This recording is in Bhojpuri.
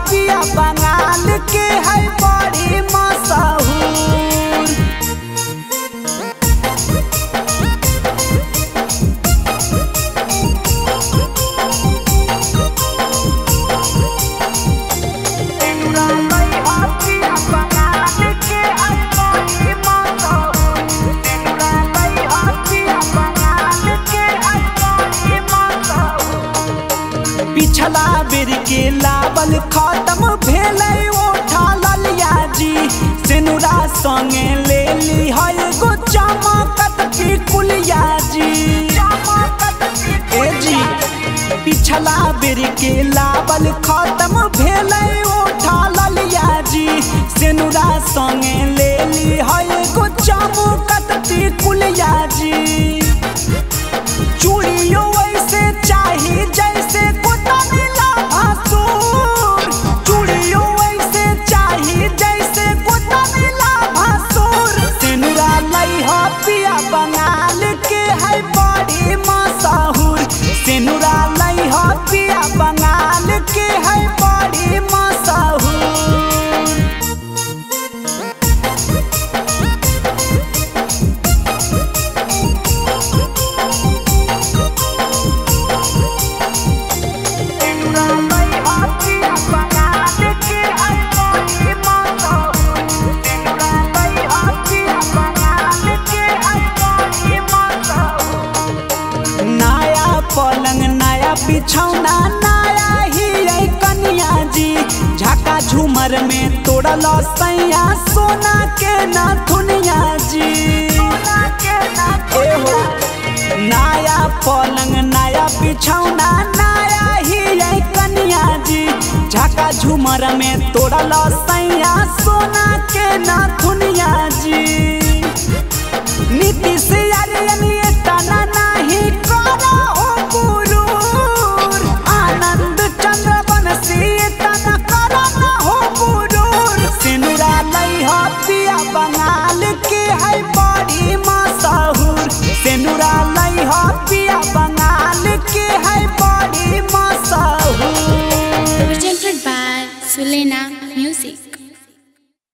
पिया बंगाल के है बड़ी मशहूर पिछला बेर के लावल खत्म भेलै ओठा ललिया जी सेनुरा संगे ले ली है गो चमकत की कुलिया जी ए जी पिछला बेर के लावल खत्म भेलै ओठा ललिया जी सेनुरा संगे ले ली है गो चमकत की कुलिया जी चूड़ियों ऐसे चाही जैसे कोतनीला भासुर चूड़ियों ऐसे चाही जैसे कोतनीला भासुर सिनुरा लई हो पिया बंगाल के है बड़ी मशहूर सिनुरा लई हो पिया बंगाल के है बड़ी मशहूर नया पलंग नया बिछौना नया ही है कनिया जी झाका झूमर में तोड़ल सैया सोना के नथुनिया जी एहो नया पलंग नया बिछौना नया ही है कनिया जी झाका झूमर में तोड़ल सैया सोना के नथुनिया जी नीतीश अरियन ये तना नहीं करो